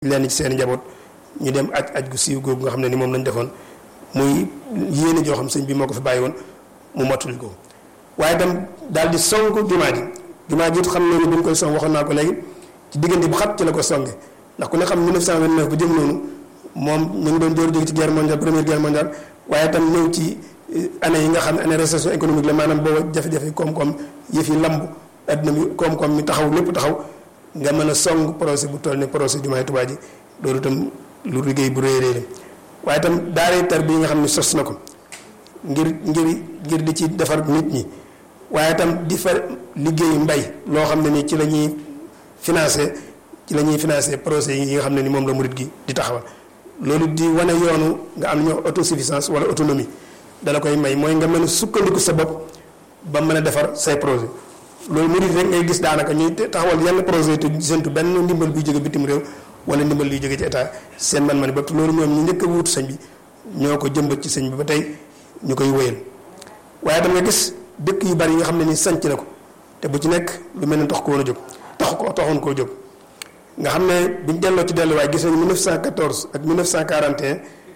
lenn ci seen njaboot ñu dem aj aj gu siiw googu nga xam ne ni moom lañ defoon muy yéene joo xam sëñ bi moo ko fi bàyyi woon mu mottali ko waaye itam daal di song jumaa ji jumaa ji xam ne ni bi ñu koy song waxoon naa ko léegi ci diggante bu xat ci la ko songe ndax ku ne xam 1929 ba jëm noonu moom ñu ngi doon jóor jóge ci guerre mondiale première guerre mondiale waaye itam ñëw ci année yi nga xam ne année récession économique la maanaam booba jafe-jafe koom-koom yëf yi lamb adduna bi koom-koom mi taxaw lépp taxaw nga mën a song projet bu toll ne projet jumaay Tuubaa ji loolu itam lu liggéey bu rëy rëy la waaye itam daaray tar bi nga xam ne sos na ko ngir ngir ngir di ci defar nit ñi waaye itam di fa liggéey mbay loo xam ne ni ci la ñuy financé ci la ñuy financé projet yi nga xam ne ni moom la murit gi di taxawal loolu di wane yoonu nga am ñoo autosuffisance wala autonomie dala koy may mooy nga mën a sukkandiku sa bopp ba mën a defar say projet loolu murit rek ngay gis daanaka ñuy taxawal yenn projet te séntu benn ndimbal buy jóge bitim réew wala ndimbal luy jóge ci état seen man-man bopp loolu ñoom ñu njëkk a wuutu sëñ bi ñoo ko jëmbat ci sëñ bi ba tey ñu koy wéyal waaye tam nga gis dëkk yu bari yi nga xam ne ni sanc na ko te bu ci nekk lu mel ne tax ko woon a jóg tax ko taxoon koo jóg nga xam ne biñ delloo ci delluwaay gis nañu 1914 ak 1941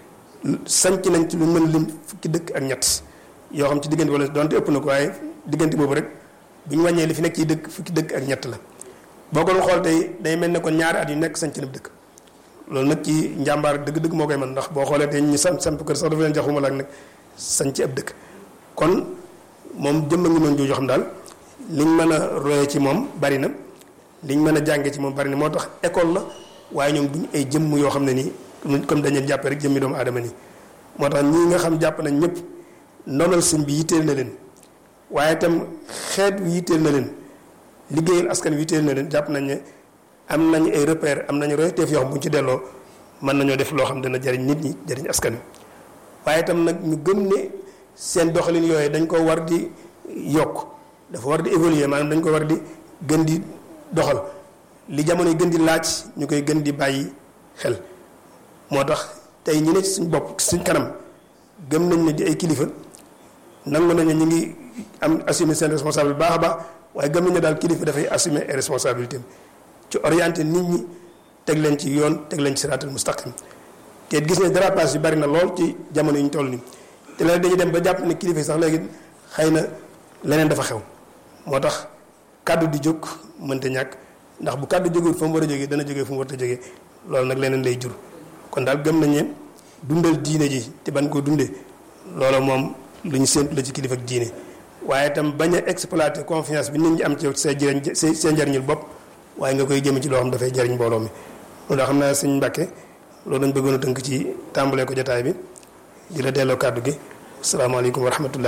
sanc nañ ci lu mën lim fukki dëkk ak ñett yoo xam ci diggante wala donte ëpp na ko waaye diggante boobu rek bu ñu wàññee li fi nekk ci dëkk fukki dëkk ak ñett la boo ko doon xool tey day mel ne kon ñaari at yu nekk sanc na dëkk loolu nag ci njàmbaar dëgg-dëgg moo koy mën ndax boo xoolee tey ñu samp samp kër sax dafa leen jaxuma la ak nag sanc ab dëkk kon moom jëmma ngi noonu jooju xam daal liñ mën a roye ci moom bari na liñ mën a jànge ci moom bari na moo tax école la waaye ñoom duñu ay jëmm yoo xam ne nii comme dañu jàppe rek jëmmi doomu aadama nii moo tax ñii nga xam jàpp nañ ñëpp ndonal sëñ bi yitteel na leen waaye itam xeet wi yitteel na leen liggéeyal askan wi yitteel na leen jàpp nañ ne am nañ ay repère am nañu royteef yoo xam bu ñu ci delloo mën nañoo def loo xam dana jariñ nit ñi jariñ askan wi waaye itam nag ñu gëm ne seen doxalin yooyu dañ ko war di yokk dafa war di évoluer maanaam dañ ko war di gën di doxal li jamono yi gën di laaj ñu koy gën di bàyyi xel moo tax tey ñu ne ci suñ bopp suñ kanam gëm nañ ne di ay kilifa nangu nañ ne ñu ngi am assumer seen responsable baax a baax waaye gëm nañ ne daal kilifa dafay assumer ay responsabilités ci orienté nit ñi teg leen ci yoon teg leen ci siraatal mustaqim te gis ne dérapage yi bari na lool ci jamono yi ñu toll nii te léegi dañuy dem ba jàpp ne kilifa sax léegi xëy na leneen dafa xew moo tax kàddu di jóg mënta ñàkk ndax bu kàddu jógul fa mu war a jógee dana jógee fu mu war a jógee loolu nag leneen lay jur kon daal gëm nañ ne dundal diine ji te ban ko dundee loolu moom lu ñu séntu la ci kilifa ak diine waaye itam bañ a exploiter confiance bi nit ñi am ci yow say jëriñ say seen njëriñul bopp waaye nga koy jëme ci loo xam dafay jëriñ mbooloo mi loolu daa xam naa sëñ Mbàkke loolu dañ bëggoon a tënk ci tàmbalee ko jotaay bi di la delloo kàddu gi asalaamaaleykum wa rahmatullah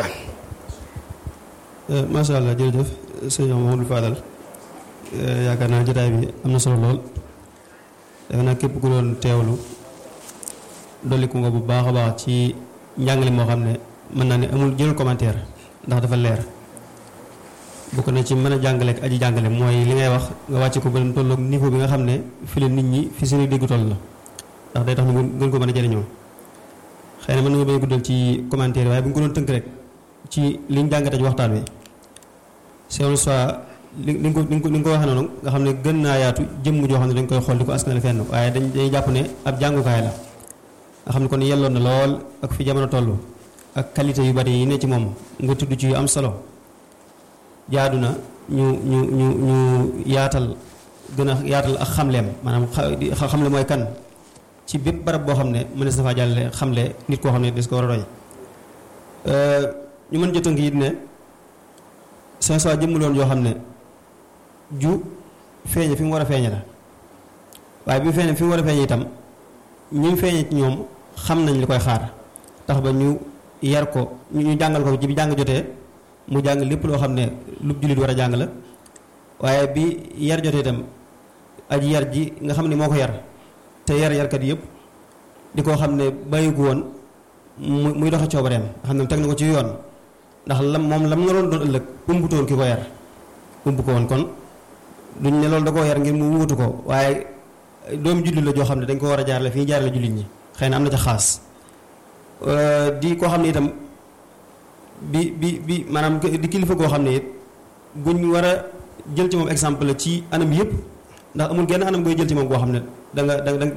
macha allah jërëjëf sëñ Mamadou Fadal yaakaar naa jotaay bi am na solo lool defe naa képp ku doon teewlu dolliku nga bu baax a baax ci njàngale moo xam ne mën naa ne amul jëlul commentaire ndax dafa leer bokk na ci mën a jàngale ak aji jàngale mooy li ngay wax nga wàcce ko ba tolloog niveau bi nga xam ne fi la nit ñi fi seeni dégg toll la ndax day tax ñu gën ko mën a jëriñoo xëy na mën nga bañ a guddal ci commentaire waaye bu ñu ko doon tënk rek ci liñ jàngate ci waxtaan wi c'est soit li li nga ko li nga ko waxee noonu nga xam ne gën naa yaatu jëmm joo xam ne dañ koy xool di ko askanale fenn waaye dañ dañuy jàpp ne ab jàngukaay la nga xam ne kon yelloon na lool ak fi jamono toll ak qualité yu bari yi ne ci moom nga tudd ci yu am solo jaadu na ñu ñu ñu ñu yaatal gën a yaatal ak xamleem maanaam xamle mooy kan ci bépp barab boo xam ne mënees na faa jàllale xamle nit koo xam ne des ko war a roy ñu mën jotënk it ne seen soi jëmm loon yoo xam ne ju feeñe fi mu war a feeñe la waaye bi mu feeñe fi mu war a feeñe itam ñi mu feeñe ci ñoom xam nañ li koy xaar tax ba ñu yar ko ñu jàngal ko ci bi jàng jotee mu jàng lépp loo xam ne lu jullit war a jàng la waaye bi yar jotee itam aji yar ji nga xam ne moo ko yar te yar yarkat yëpp di koo xam ne bàyyi ko woon mu muy doxe coobareem nga xam ne teg na ko ci yoon ndax lam moom lam nga doon doon ëllëg umbutoon ki ko yar umbu ko woon kon duñ ne loolu da koo yar ngir mu wutu ko waaye doomu jullit la joo xam ne dañ ko war a jaarale fi ñu jaarale jullit ñi xëy na am na ca xaas di koo xam ne itam bi bi bi maanaam di kilifa goo xam ne it guñ war a jël ci moom exemple la ci anam yëpp ndax amul genn anam gooy jël ci moom goo xam ne da nga da nga